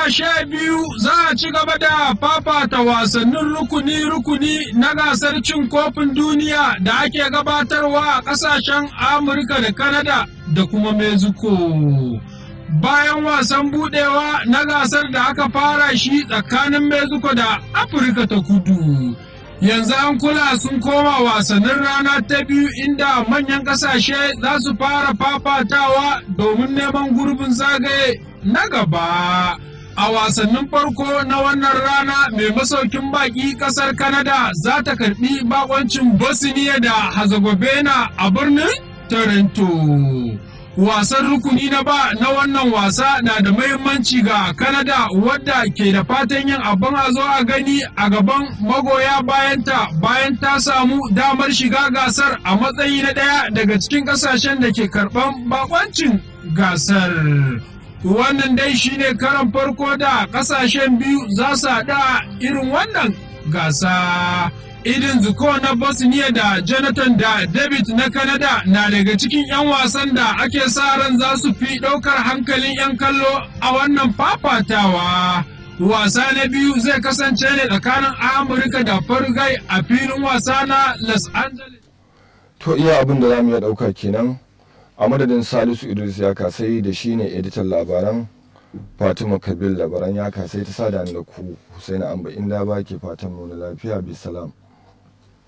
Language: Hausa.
goma sha biyu za a ci gaba da fafata wasannin rukuni-rukuni na gasar cin kofin duniya da ake gabatarwa a ƙasashen Amurka da Kanada da kuma Mexico. Bayan wasan budewa na gasar da aka fara shi tsakanin Mexico da Afirka ta kudu. Yanzu an kula sun koma wasannin rana ta biyu inda manyan ƙasashe za su fara fafatawa domin neman gurbin zagaye na gaba. A wasannin farko na wannan rana mai masaukin baki kasar Canada za ta karbi bakoncin Bosnia da Herzegovina a birnin Toronto. Wasan rukuni na ba na wannan wasa na da mahimmanci ga Canada wadda ke da fatan yin abin a zo a gani a gaban magoya bayanta bayan ta samu damar shiga gasar a matsayi na ɗaya daga cikin ƙasashen da ke karɓan bakoncin gasar. wannan dai shine karan farko da kasashen biyu za su haɗa irin wannan gasa idin zuko na bosnia da jonathan da david na canada na daga cikin 'yan wasan da ake sa ran za su fi ɗaukar hankalin 'yan kallo a wannan fafatawa wasa na biyu zai kasance ne tsakanin amurka da fargai a filin wasa na los angeles to iya abin da za mu iya ɗauka kenan a madadin salisu idris ya kasai da shi ne editan labaran fatima kabil labaran ya kasai ta sada da ku husaini amba inda ba ke fatan nuna lafiya bisalam